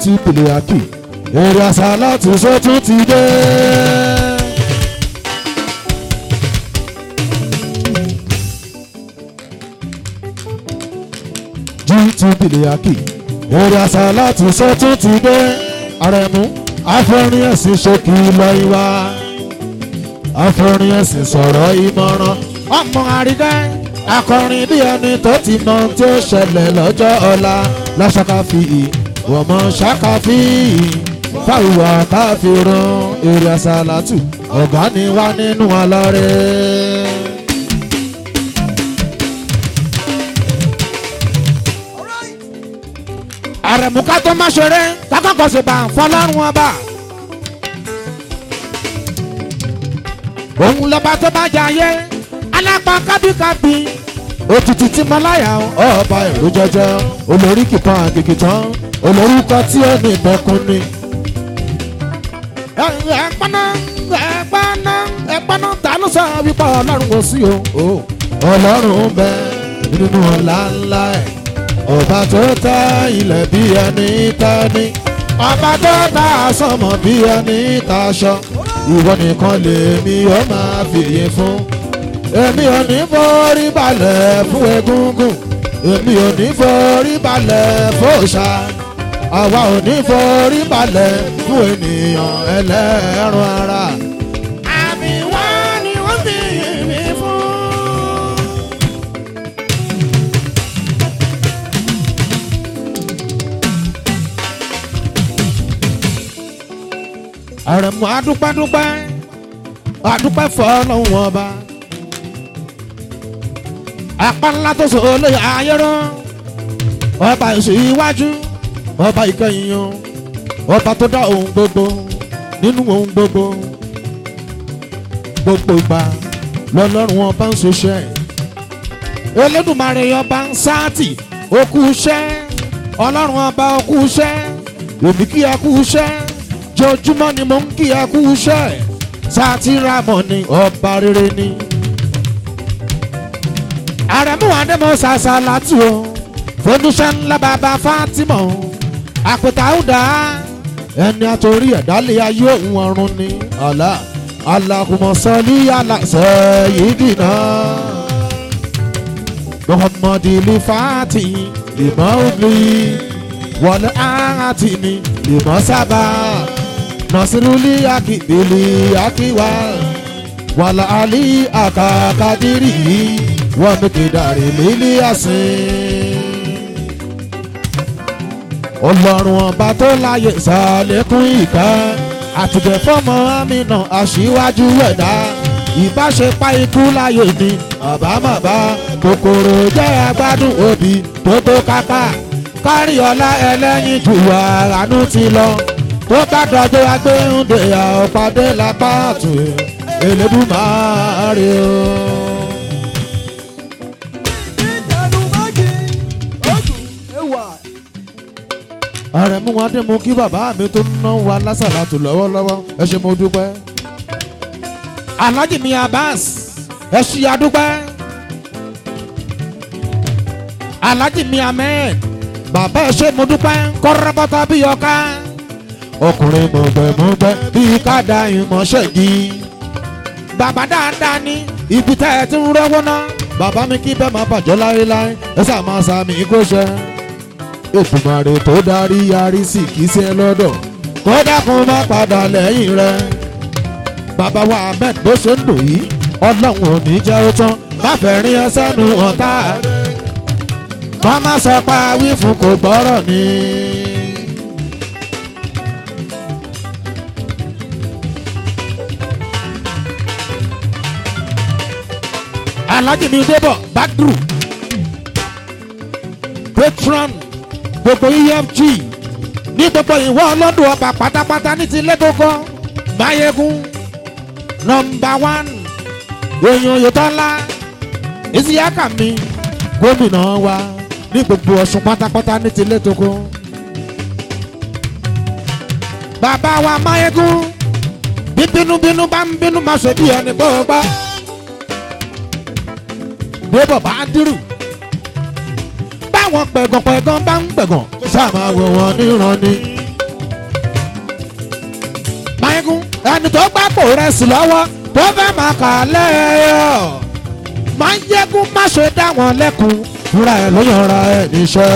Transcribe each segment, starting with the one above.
ti pèlè àkì èrè àṣà láti sọ́tún ti dé. jí ti pèlè àkì èrè àṣà láti sọ́tún ti dé. àrẹ̀mú afẹ́rin ẹ̀sìn ṣókì lọ ìwà afẹ́rin ẹ̀sìn sọ̀rọ̀ ìmọ̀ràn ọmọ àrídẹ́ akọrin bí ẹni tó ti mọ ohun tí ó ṣẹlẹ̀ lọ́jọ́ ọ̀la lọ́sàkàfì wọ̀mọ̀ ṣàkàfì fáwùwà káfíìrún èrè àṣàlátù ọ̀gá ni wá nínú ọlọ́rẹ́. àrẹ̀múká tó má ṣeré kákọ́kọ́ sì bá fọlọ́run ọba. òun lọ́ba tó bá jayé alápá kábíkábí òtútù tí mo láyà ọba ìlú jẹjẹ olórí kìkan àgègè tán olórúkọ tí ó ní ìbẹ̀kún ni. ẹ̀pọ́nà ẹ̀pọ́nà ẹ̀pọ́nà ta ló sọ wípé ọlọ́run kò sí o. ọlọ́run bẹ nínú ọ̀la ńlá ẹ̀ ọba tó ta ilẹ̀ bí ẹni tání ọba tó ta sọmọ bí ẹni taṣọ ìwọ nìkan lèmi ó máa fìyè fún èmi ò ní forí balẹ̀ fún egúngún èmi ò ní forí balẹ̀ fòòṣà àwa ò ní forí balẹ̀ fún ènìyàn ẹlẹ́ran ara. àmì wá ni wọ́n fi yìn mí fún. àrẹ̀mú adúpẹ́dúpẹ́ adúpẹ́ fọlọ́hún ọba apá ńlá tó sọ olóyè ayéró ọba ìṣèwájú ọba ìkẹyìn ọba tó dá ohun gbogbo nínú ohun gbogbo gbogbo ìgbà lọlọ́run ọba ń ṣiṣẹ́ elédùnmarè ọba ń sáàtì okú iṣẹ́ ọlọ́run ọba okú iṣẹ́ èmi kí ẹ kú iṣẹ́ jojúmọ́ ni mo ń kí ẹ kú iṣẹ́ sátìrámọ̀ ni ọba rere ni. àrẹ̀mú àdèmọ̀ ṣàṣà látù o fọdúnṣẹ́ ńlá bàbá Fátímọ̀ àpètàúdà ẹni àtòrí ẹ̀dálẹ̀ ayé òun ọ̀run ni àlá alákùmọ̀ sọ́lí aláṣẹ yìí dìnnà muhammadu lifati ìmọ̀ òbí wọlé àti ni ìmọ̀ sábà nasiruli akibili akiwa wàlà ali akakadiri wọn kédàrí lílí àsìn. ọlọ́run ọba tó láyè sàlékún ìka àtìgbẹ́ fọ́mọ amínà aṣíwájú ẹ̀dá ìbáṣepá ikú láyè ni àbámọ̀bá kòkòrò jẹ́ agbádùn òbí tó tó kápá kárí ọlá ẹlẹ́yin jù àránú ti lọ tó bá dọjọ́ agbẹ́hùndé àọ̀pàdé lápá àtún Elédùmarè o. àrẹ̀mú wọn dé mú kí bàbá mi tó ná wa lásàlátù lọ́wọ́lọ́wọ́ ẹ ṣé mo dúpẹ́. Alhaji mi Abbas ẹ ṣí adúpẹ́. Alhaji mi Ahmed bàbá ẹ ṣé mo dúpẹ́ kọ́rọ́bọ́tà bí ọká. ọkùnrin mọ̀gbẹ́mọ̀gbẹ́ bíi káàdà ìmọ̀ṣẹ́ yìí. bàbá dáadáa ní ibi tá ẹ ti ń rọ́wọ́ ná. bàbá mi kí bẹ́ẹ̀ máa bàjẹ́ láéláé ẹ sá máa sàmì kó ṣe. Ètùmàrè tó darí yarí sí kì í ṣe lọ́dọ̀ kó dákun má padà lẹ́yìn rẹ̀. bàbá wa Ahmed bó ṣe ń dùn yìí ọlọ́run ò ní jẹ́ ó tán má fẹ́ rí ẹ sẹ́nu ọ̀tá wọ́n má sọ pa wí fún kò gbọ́rọ̀ ni. Alhaji mi débọ̀ Badru patron gbogbo efg ní gbogbo ìwọ ọlọ́dún ọba pátápátá ní ti lẹ́kọ̀ọ́kọ́ Máyégún nọmba one èèyàn Oyètọ́lá Isiaka mi gómìnà wa ní gbogbo Ọ̀ṣun pátápátá ní ti lẹ́tọ̀kọ́. bàbá wa Máyégún bí bínúbínú bá ń bínú máa ṣe bí ẹni bó gbá. débọ̀ bá dírù. báwọn pẹ̀gànpẹ̀gàn bá ń pẹ̀gàn kó sáà máa wò wọ́n níran ni. ẹni tó gbàpò rẹ̀ sí lọ́wọ́ tó fẹ́ máa kà á lẹ́yọ̀ máa ń yẹ́kún má ṣe dá wọn lẹ́kun fúnra ẹ̀ ló yanra ẹ̀ níṣẹ́.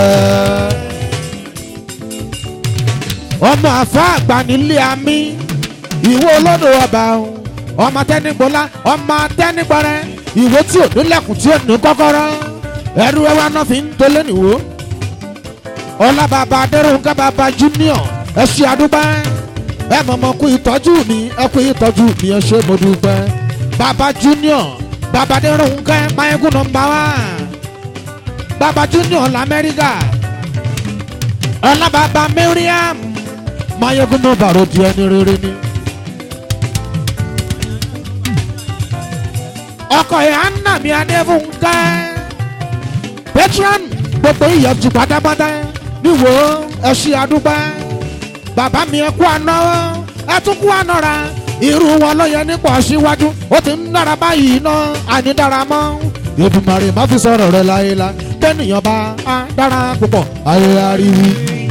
ọmọ àfa àgbà nílé àmì ìwọ olódò ọba o ọmọ tẹnigbọlá ọmọ tẹnigbọrẹ ìwé tí ò nílẹ̀kùn tí ò ní kọ́kọ́rọ́ ẹrú ẹwà náà fi ń tolé nìwó ọlá bàbá adẹrùnkẹ bàbá junior ẹ ṣe àdúgbò ẹ mọ̀mọ́ kú ìtọ́jú mi ẹ kú ìtọ́jú mi ẹ ṣe mo dúpẹ́ bàbá junior bàbá adẹrùnkẹ mayegun nọmba wá bàbá junior lamẹ́ríkà ọlá bàbá miriam mayegun nọmba ro di ẹni rere ni. ọkọ ìyá nà mí adéfúnkẹ́ patron gbogbo ìyọ̀jú pátápátá níwò ẹ ṣe àdúgbò bàbá mi ẹ kú àná ẹ tún kú àná ra irú wọn ló yẹ nípò síwájú ó ti ń dára báyìí ná àní dára mọ́ Èdùmàrè má fi sọ̀rọ̀ rẹ láyéláyé bẹ́ẹ̀nìyàn bá a dára púpọ̀ ayé ariwo.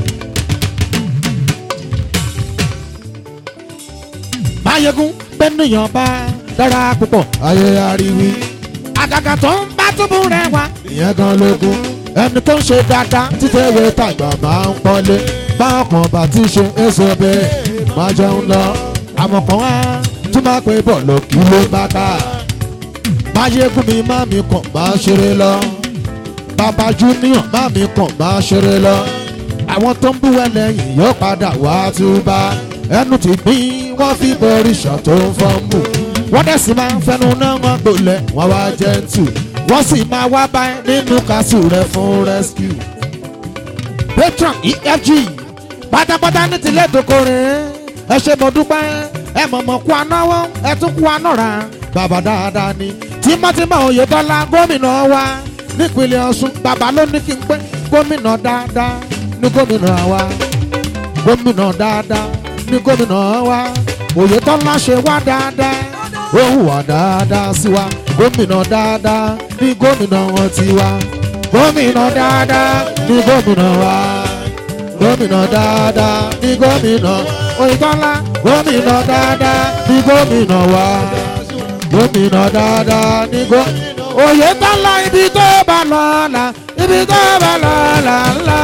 máyégún bẹ́ẹ̀nìyàn bá dára púpọ̀ ayé ariwo. àgàgà tó ń bá túbú rẹ wá ìyẹn gan lógún ẹni tó ń ṣe dáadáa títẹ̀wé tàgbà máa ń pọ́nlé báwọn kan bá ti ṣe èso bẹ́ẹ̀ máa jẹun lọ àmọ̀ kan wá tún máa pé bọ̀ lọ kí ló bá ká máyégún mi má mi kàn máa ṣeré lọ bàbá junior má mi kàn máa ṣeré lọ àwọn tó ń bú ẹ lẹ́yìn yóò padà wá túbà ẹnu ti gbín wọ́n fi borí ṣàn tó ń fọ́n mú wọ́n dẹ̀ sì máa ń fẹnu náà wọ́n gbolẹ̀ wọ́n wá jẹ́ ń tù wọ́n sì máa wá báyìí nínú kásù rẹ̀ fún rescue. patron efg pátápátá ní tilẹ̀ tókòrè ẹ ṣe mo dúpẹ́ ẹ mọ̀mọ́ kú anáwó ẹ tún kú anọ́ra bàbá dáadáa ni tímọ́tímọ́ oyèdọ́lá gómìnà wa nípínlẹ̀ ọ̀ṣun bàbá ló ní kí n pé gómìnà dáadáa ní gómìnà wa gómìnà dáadáa ní gómìnà wa oyèdọ́lá ṣe wá dáadáa ó hùwà dáadáa sí wa gómìnà dáadáa ní gómìnà wọn ti wá gómìnà dáadáa ní gómìnà wa gómìnà dáadáa ní gómìnà oyinbọ́lá gómìnà dáadáa ní gómìnà wa gómìnà dáadáa ní gómìnà oyinbọ́lá ibi tó bá lọ là ibi tó bá lọ là ńlá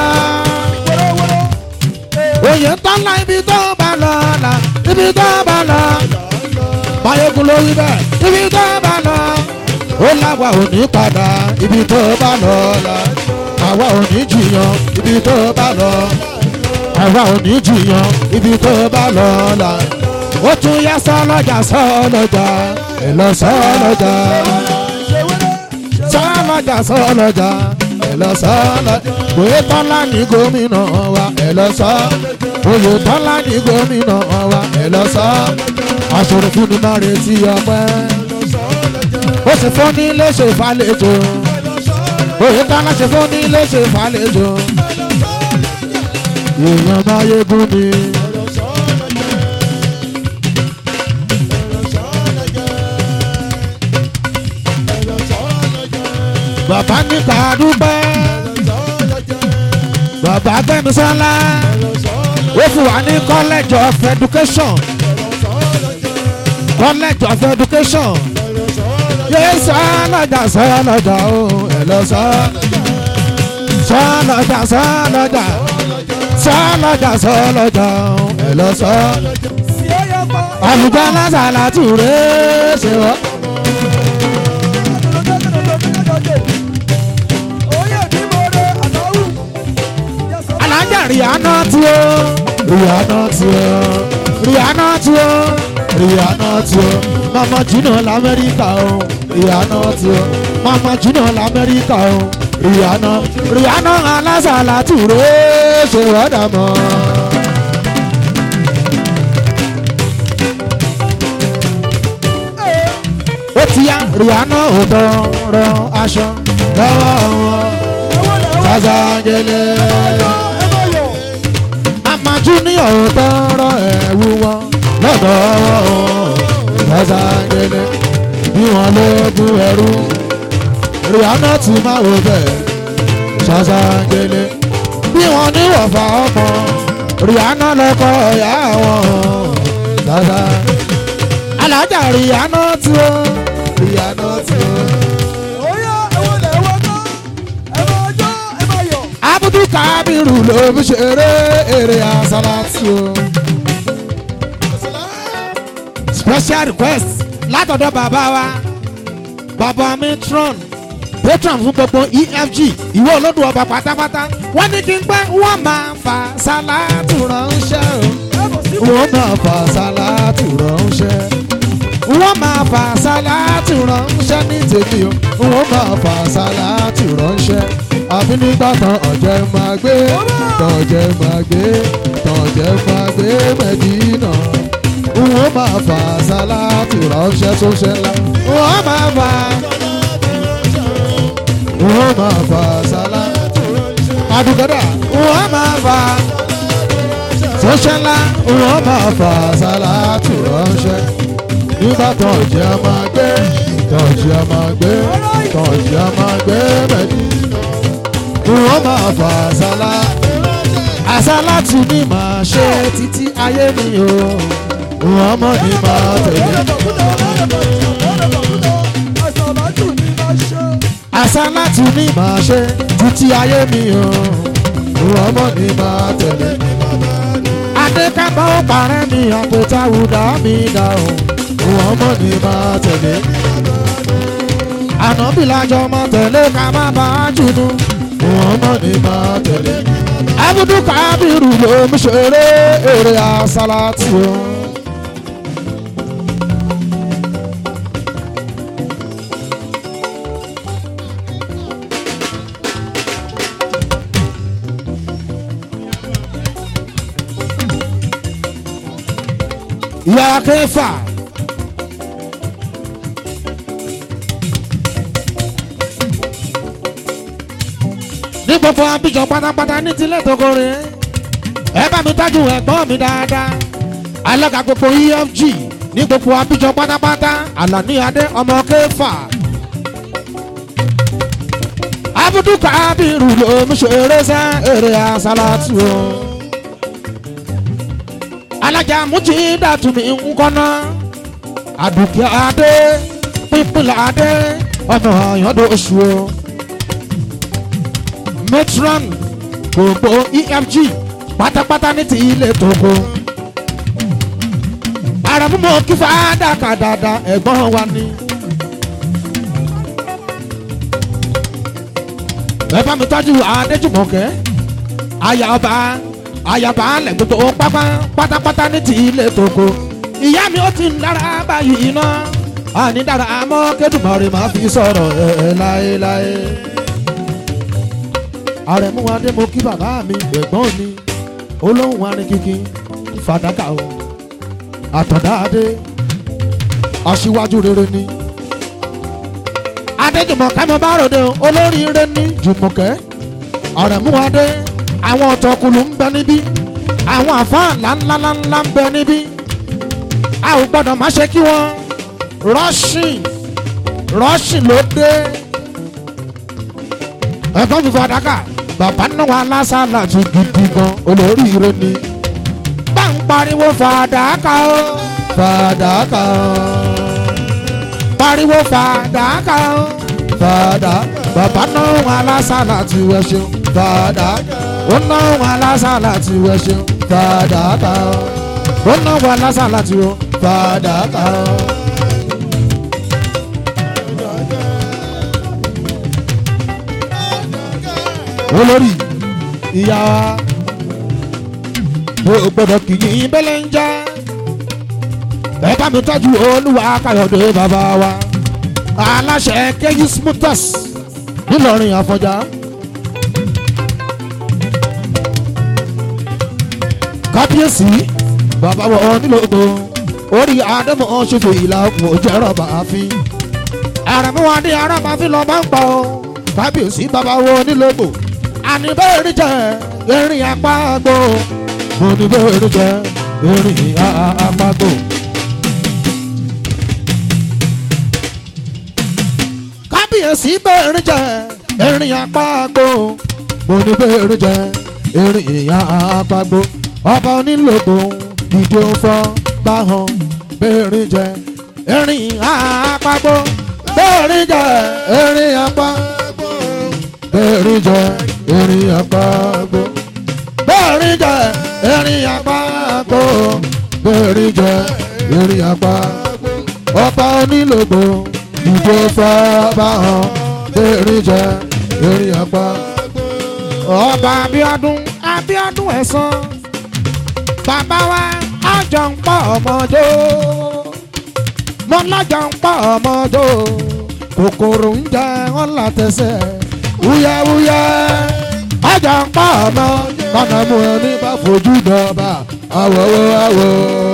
oyinbọ́lá ibi tó bá lọ là ibi tó bá lọ mayegun ló wí bẹ́ẹ̀ ibi tó bá lọ ó láwa ò ní padà ibi tó bá lọ la àwa ò ní jiyàn ibi tó bá lọ àwa ò ní jiyàn ibi tó bá lọ la ó tún yá sọlọ́jà sọlọ́jà ẹ lọ sọlọ́jà sọlọ́jà sọlọ́jà ẹ lọ sọlọ́jà òye tọ́lá ní gómìnà wa ẹ lọ sọ òye tọ́lá ní gómìnà wa ẹ lọ sọ aṣọ̀rọ̀ fún ni máa retí ọpẹ́ ó sì fún ní léṣe ìfàlejò òye tọ́lá ṣe fún ní léṣe ìfàlejò èèyàn máa yégún ni. bàbá níta dúpẹ́ bàbá Fẹ́mi Ṣọlá ó fún wa ní college of education college of education yéé sọ́lọ́jà sọ́lọ́jà o ẹ̀ lọ sọ́ sọ́lọ́jà sọ́lọ́jà sọ́lọ́jà sọ́lọ́jà o ẹ̀ lọ sọ́ àlùjọ lásàlá tùré ṣe wọ́n. alájà Rihanna tí ó Rihanna tí ó Rihanna tí ó Rihanna tí ó mama junior lamẹ́ríkà o Rihanna tí ó mama junior lamẹ́ríkà o Rihanna Rihanna alásàlá tùré ṣe wọ́dà mọ́. ó ti yá Rihanna ò tọrọ aṣọ lọ́wọ́ wọn sàṣàjẹlẹ̀ mama junior ò tọrọ ẹ̀wù wọn lọ́dọ̀ wọn sàṣàjẹlẹ̀ bí wọn lóògùn ẹrú Rihanna ti máa wò bẹ́ẹ̀ sàṣàjẹlẹ̀ bí wọn ní wọ̀fà ọmọ Rihanna lọ́kọ̀ ọ̀yà wọn sàṣà alájà ríyànà tí ó ríyànà tí ó. Oya ẹwọ lẹ ẹwọ náà ẹ máa jó ẹ máa yọ̀. abudu kabiru ló fi ṣeré eré asalatu o. special request látọ̀dọ̀ bàbá wa bàbá matron patron fún gbogbo efg ìwé olódù ọba pátápátá wọ́n ní kí n pẹ́ wọ́n máa fa sálátù ránṣẹ́ o wọ́n máa fa sálátù ránṣẹ́ wọ́n máa fa sálátù ránṣẹ́ ní tèmi o wọ́n máa fa sálátù ránṣẹ́ àfi nígbà tán ọ̀jẹ̀ máa gbé tọ̀jẹ̀ máa gbé tọ̀jẹ̀ máa gbé mẹ́dínà wọ́n máa fa sálátù ránṣẹ́ sóṣẹ́ ńlá wọ́n máa fa wọ́n máa fa sálátù adùgọ́dà wọ́n máa fa sóṣẹ́ ńlá wọ́n máa fa sálátù ránṣẹ́ nígbà tó ọ̀jẹ̀ a máa gbé tọ̀jẹ̀ a máa gbé tọ̀jẹ̀ a máa gbé mẹ́dínà wọ́n máa fa sálá àsálátù ni màá ṣe títí ayé mi o wọ́n mọ̀ ní máa tẹ̀lé àsálátù ni màá ṣe títí ayé mi o wọ́n mọ̀ ní máa tẹ̀lé adékábọ̀ ó parẹ́ mi àpótá wùdà mi dà o wọ́n mọ̀ ní máa tẹ̀lé ànábìlájọ máa tẹ̀lé ká má bàa jùlọ wọ́n mọ̀ ní máa tẹ̀lé. abudu kabiru ló ń ṣeré eré asalati o. ìyá kẹfà. ní gbogbo abijọ pátápátá ní tilẹ̀ tókòrè ẹ bá mi tọ́jú ẹ̀gbọ́n mi dáadáa alága gbogbo efg ní gbogbo abijọ pátápátá alani adé ọmọ kẹfà abudu kabiru ló ń ṣeré sẹ eré asalatu o alájà mújì dàtúmí nkọ́nà àdùkẹ́ adé pípìlẹ̀ adé ọmọ ọ̀yọ́dọ̀ oṣù o matron gbogbo efg pátápátá ní ti ilé tóko. àràmúmọ̀ kí fàádà kà dáadáa ẹ̀gbọ́n wa ni. ẹ bá mi tọ́jú adéjùmọ̀kẹ́ ayaba ayaba alẹ̀ gbogbo pápá pátápátá ní ti ilé tóko. ìyá mi ó ti ń dára báyìí iná àní dára àmọ́ kédùmọ̀rì máa fi sọ̀rọ̀ ẹ̀ láéláé àrẹ̀mú adé mo kí bàbá mi ẹ̀gbọ́n mi olóhùn arìnkìkì fàdákà o àtọ̀dá adé aṣíwájú rere ni. adéjùmọ̀kẹ́ mo bá ròde o olóríire ní jùmọ̀kẹ́ àrẹ̀mú adé àwọn ọ̀tọ̀kùlù ń bẹ níbí àwọn àfáà ńláńláńlá ń bẹ níbí a ò gbọ́dọ̀ má ṣe kí wọ́n rọ́ṣìn rọ́ṣìn ló dé ẹ̀gbọ́n mi fàdákà bàbá náà wà lásàlà tún gidi gan olóríire ni. bá ń pariwo fàdákà o fàdákà o pariwo fàdákà o fàdá bàbá náà wà lásàlà tí wọ́n ṣeun fàdá ó náà wà lásàlà tí wọ́n ṣeun fàdákà o ó náà wà lásàlà tí wọ́n fàdákà o. olórí ìyá wa o gbọdọ̀ kì í bẹ́lẹ̀ ń já ẹ bá mi tọ́jú olúwa káyọ̀dé bàbá wa aláṣẹ kejì smutus nílọrin àfọjá. kábíyèsí bàbá wọn nílògbò orí àdèmọ̀ ṣòfò ìlà òkùn òjẹ́rọ̀ bàáfin àrẹ̀múwadé arábàáfin lọ́ọ́ bá ń pa ọ́ kábíyèsí bàbá wọn nílògbò àní bẹ́ẹ̀rì jẹ́ erin apágbó mo ní bẹ́ẹ̀rì jẹ́ erin apágbó. kábíyèsí bẹ́ẹ̀rì jẹ́ erin apágbó mo ní bẹ́ẹ̀rì jẹ́ erin apágbó ọba onílògbò ìdí òfò bá hàn bẹ́ẹ̀rì jẹ́ erin àpagbó bẹ́ẹ̀rin jẹ erin àpá bẹ́ẹ̀rin jẹ erin àpagbó bẹ́ẹ̀rin jẹ erin àpagbó bẹ́ẹ̀rin jẹ erin àpagbó ọba onílògbò ìjọ fọba hàn bẹ́ẹ̀rin jẹ erin àpagbó ọba Abíọ́dún Abíọ́dún ẹ̀sán bàbá wa àjọ ń pọ̀ ọmọdé mo lájọ ń pọ̀ ọmọdé kòkòrò ń jẹ wọn látẹsẹ̀ wúyẹ́wúyẹ́ àjọ ń pọ̀ ọmọ kọ́nà mú ẹni bá fojú dọ̀bà àwọ̀wọ̀ àwọ̀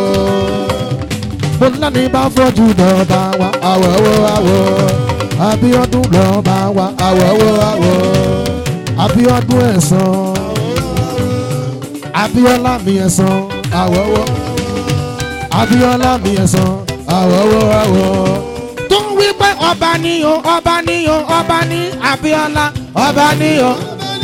mo lẹ́ni bá fojú dọ̀bà wa àwọ̀wọ̀ àwọ̀ Abíọ́dún lọ́ba wa àwọ̀wọ̀ àwọ̀ Abíọ́dún ẹ̀sán. Abíọ́lá mi ẹ̀sán àwọ̀wọ́ Abíọ́lá mi ẹ̀sán àwọ̀wọ́ àwọ̀. tó ń wí pé ọba ni o ọba ni o ọba ni Abíọ́lá ọba ni o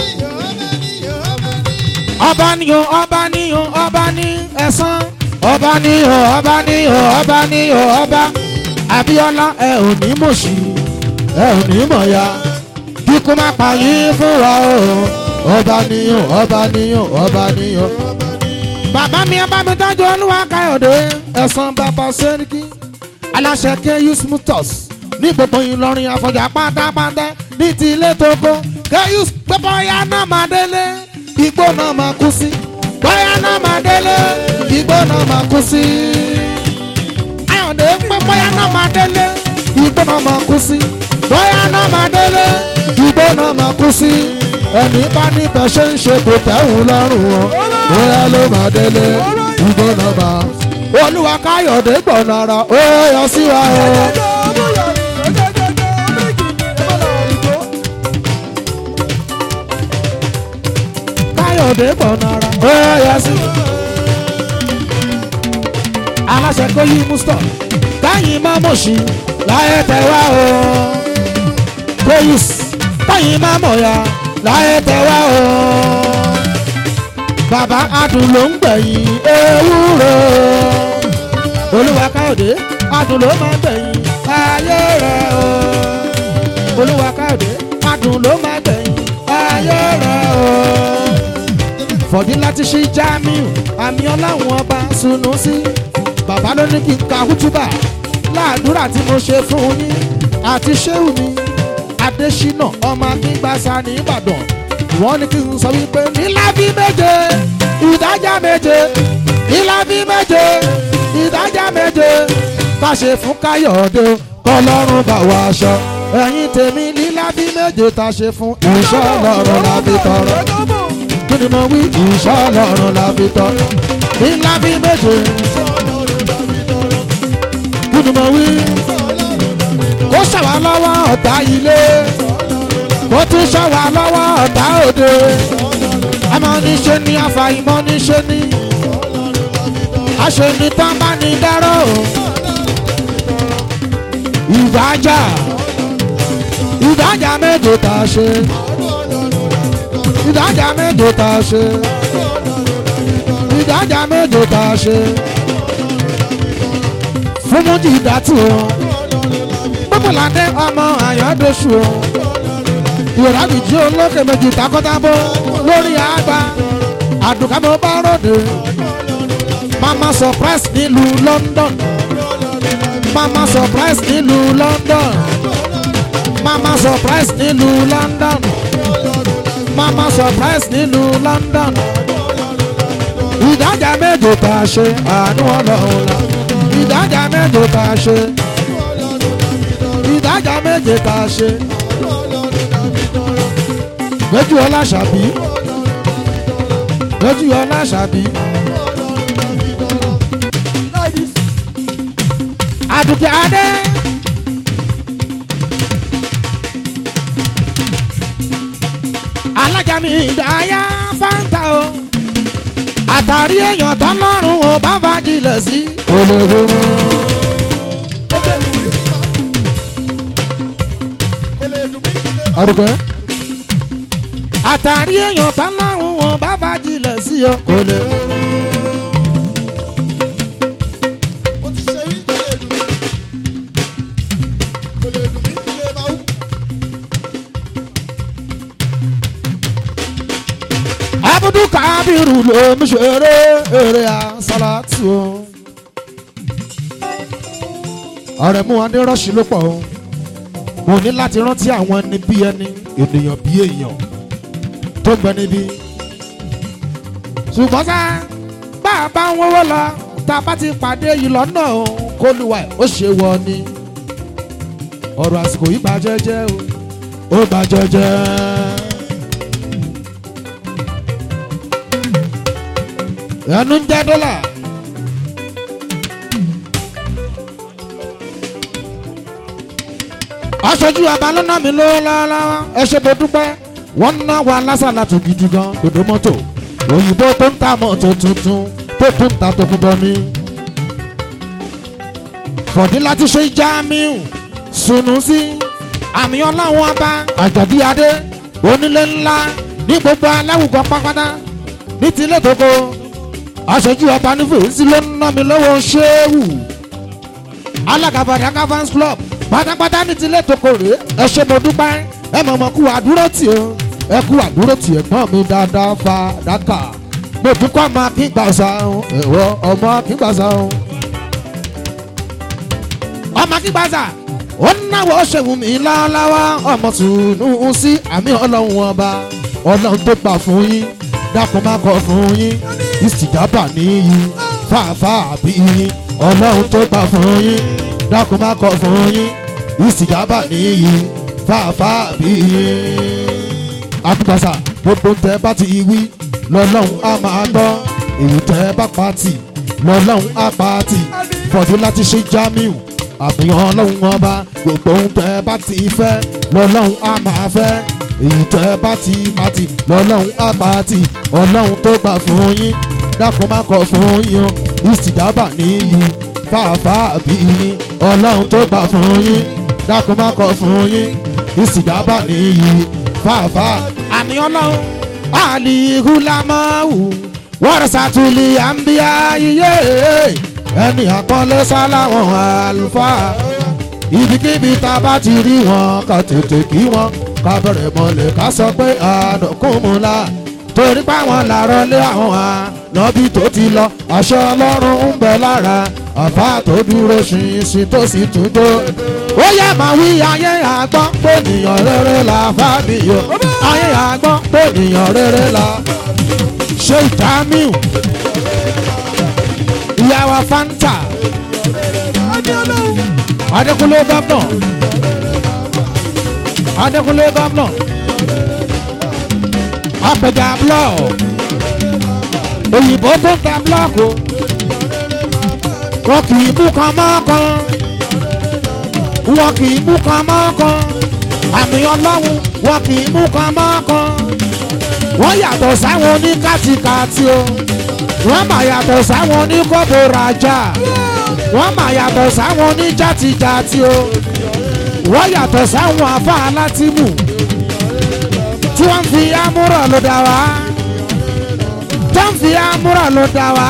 ọba ni o ọba ni o ọba ni ẹ̀sán ọba ni o ọba ni o ọba ni o ọba Abíọ́lá ẹ ò ní mọ̀ṣí ẹ ò ní mọ̀ya kíkú má pa yín fún wa o ọba níyàn ọba níyàn ọba níyàn. bàbá mi ẹ bá mi tọ́jú olúwa káyọ̀dé ẹ̀sán bàbá sẹ́ríkì aláṣẹ keyus mutus ní gbogbo ìlọrin àfọ̀jà pátápátá ní ti ilé tó kó keyus pé bóyá náà máa délé igbó náà máa kú sí bóyá náà máa délé igbó náà máa kú sí. ayọ̀dé pé bóyá náà máa délé igbó náà máa kú sí bóyá náà máa délé igbó náà máa kú sí ẹni bá níbẹ̀ ṣe ń ṣe kò tẹ̀hún lọ́rùn wọn bóyá ló máa délé igbó náà máa. olúwa káyọ̀dé gbọ̀nà ara ó yọ sí wa o. káyọ̀dé gbọ̀nà ara ó yọ sí wa. aláṣẹ kò yí mustard káyìn má mọ̀ sí láyé tẹ̀ wá o. kóyùs káyìn má mọ̀ ya láyé tẹ̀ wá o. bàbá adùn ló ń gbẹ̀yìn ewúro. olúwa káyọ̀dé adùn ló máa ń gbẹ̀yìn ayé rẹ̀ o. olúwa káyọ̀dé adùn ló máa ń gbẹ̀yìn ayé rẹ̀ o. fọ̀dí láti ṣí Jamiu àmì ọláwọn ọba sunu sí. bàbá ló ní kí n ka hútúbà láàdúrà tí mo ṣe fún yín àti ṣéwù mi adésínà ọmọ akíngbàsá ní ìbàdàn wọ́n ní kí n sọ wípé nílábí méje ìdájà méje nílábí méje ìdájà méje ká ṣe fún káyọ̀dé kọlọ́run bá wa aṣọ ẹ̀yin tèmi nílábí méje tá ṣe fún ìṣọ́ ọlọ́run lábí tọrọ kí ni mo wí ìṣọ́ ọlọ́run lábí tọrọ nílábí méje kí ni mo wí kó ṣàwà lọ́wọ́ ọ̀tá ilé kó tún ṣàwà lọ́wọ́ ọ̀tá òde àmọ́ níṣe ni àfàìmọ̀ níṣe ni àṣeni tán bá ní dárò ìdájà ìdájà méje tá a ṣe ìdájà méje tá a ṣe ìdájà méje tá a ṣe fún mújì ìdátì wọn pọ́pọ́ládé ọmọ àyọ̀dọ̀ṣù o ìrọ̀lábìjí olókè méjì takọ́tábó lórí àgbà àdùkámọ́ bá ròde mama surprise nílùú London mama surprise nílùú London mama surprise nílùú London mama surprise nílùú London ìdájà méje tá a ṣe àánú ọlọ́run la ìdájà méje tá a ṣe ìdájà méje tá a ṣe. lójú ọlá ṣàbí lójú ọlá ṣàbí. àdùkẹ́ adé. alájà mi ìdáyà fáńtà o àtàrí èèyàn tọ́lọ́run ò bá fagilẹ̀ sí. olóògùn mọ́. àdùkẹ́. àtàrí èèyàn tọ́lọ́run ò bá fagilẹ̀ sí o. kò lè. abudu kábírù ló ń ṣeré eré asálàtì o. ọ̀rẹ́ mú wọn ní rọ́ọ̀ṣì ló pọ̀ o mo ní láti rántí àwọn ẹni bí ẹni ènìyàn bí èèyàn tó ń gbẹ níbí. ṣùgbọ́n sá bá a bá ń wọ́wọ́ lọ tá a bá ti pàdé yìí lọ́nà o kó lùwà ẹ̀ ó ṣe wọ ni. ọ̀rọ̀ àsìkò yìí bá jẹ́jẹ́ o ó bá jẹ́jẹ́. ẹnu ń jẹ́ dọ́là. aṣojú abalọ́nà mi ló lọ́wọ́ ẹ ṣe mo dúpẹ́ wọ́n ná wa lásàlá tó gidi gan dòdò mọ́tò òyìnbó tó ń ta mọ́tò tuntun tó tún ta tó kú bọ́ mi. fọ̀dí láti ṣe Jamiu Sunusi àmì ọlọ́run ọba àjọ̀dí adé onílé ńlá ní gbogbo aláwùjọ pápátá ní tilé tókò aṣojú ọba nífẹ̀ẹ́sì ló ń ná mi lọ́wọ́ ṣéwù alága Badagry fans club pátápátá ní tilé tókò rèé ẹ ṣe mo dúpẹ́ ẹ mọ̀ mọ̀ kú àdúró tì ó ẹ kú àdúró tì ẹ̀gbọ́n mi dáadáa fa dáka mo dúkọ́ ọmọ akíngbàsá ẹ̀wọ́ ọmọ akíngbàsá ọmọ akíngbàsá ó náwó ṣèwù mí láláwá ọmọ tùnú sí àmì ọlọ́run ọba ọlọ́run tó gbà fún yín dákun má kọ fún yín ìsìjábà níyì fàáfàá bí yín ọlọ́run tó gbà fún yín dákun má kọ fún yín ìsìjábà níyì fàáfàá bí yín. àtúgbàsà gbogbo tẹ bá ti wí lọ́lọ́run á máa gbọ́ èyí tẹ bá pa tì lọ́lọ́run á pa tì fọ̀dí láti ṣe Jamiu àfihàn ọlọ́run ọba gbogbo ohun tẹ́ bá ti fẹ́ lọ́lọ́run á máa fẹ́ èyí tẹ́ bá ti máa ti lọ́lọ́run á máa ti ọlọ́run tó gbà fún yín dákun má kọ̀ fún yín o ìsìdábà níyì fàáfàá bí yín ọlọ́run tó gbà fún yín dákun má kọ̀ fún yín ìsìdábà níyì fàáfàá. àmì ọlọ́run àlìhùlámọ́wù wọ́rọ̀sàtúlì àǹbíyá yíyé ẹni àpọ́nlé sáláwọn àlùfáà ibikíbi tá a bá ti rí wọn ká tètè kí wọn ká bẹ̀rẹ̀ mọ́lẹ̀ ká sọ pé àdókùnmùlá torí páwọn làárọ̀ lé àwọn ànábì tó ti lọ aṣọ ọlọ́run ń bẹ lára àbá tó dúró ṣinṣin tó sì tún tó. ó yẹ máa wí ayé àgbọ̀n pé ènìyàn rere là fábíyò ayé àgbọ̀n pé ènìyàn rere là ṣe Jamiu ìyàwó fanta adékúnlé gómìnà adékúnlé gómìnà apẹja blọọ òyìnbó tó ń ta blọọkù wọn kì í mú kan mọ́ kan wọn kì í mú kan mọ́ kan àmì ọlọ́run wọn kì í mú kan mọ́ kan wọ́n yàtọ̀ sáwọn oníkàtìkàtì o wọ́n mà yàtọ̀ sáwọn oníkọ́bù rajà wọ́n mà yàtọ̀ sáwọn oníjàtìjàtì o wọ́n yàtọ̀ sáwọn afá alátìmù tí wọ́n fi amúrọ̀ ló dá wá tí wọ́n fi amúrọ̀ ló dá wá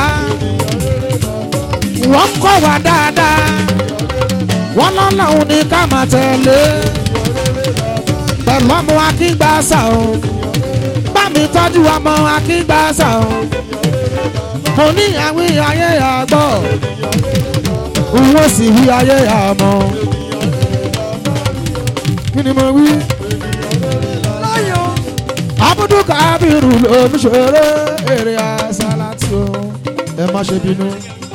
wọ́n kọ́ wa dáadáa wọ́n lọ́lọ́run ní ká máa tẹ̀lé pẹ̀lú ọmọ akíngbàsá o bá mi tọ́jú ọmọ akíngbàsá o mo ní àwí ayé àgbọ̀ wọ́n sì wí ayé àmọ́ kí ni mo wí. abudu kabiru ló ń ṣeré eré asálàtì o ẹ má ṣe bínú.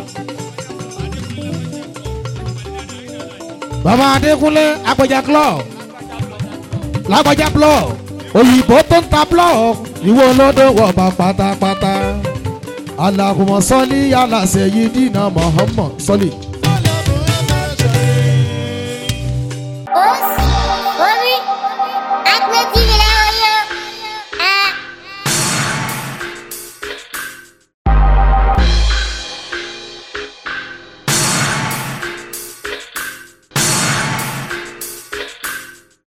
bàbá adékúnlé agbẹjà club lágbẹjà blog òyìnbó tó ń ta blog ìwọ olódò wọ̀ọ̀bà pátápátá alahumma sọlí ala sayyidina muhammad sọlí. Os, Ori, Acme TV.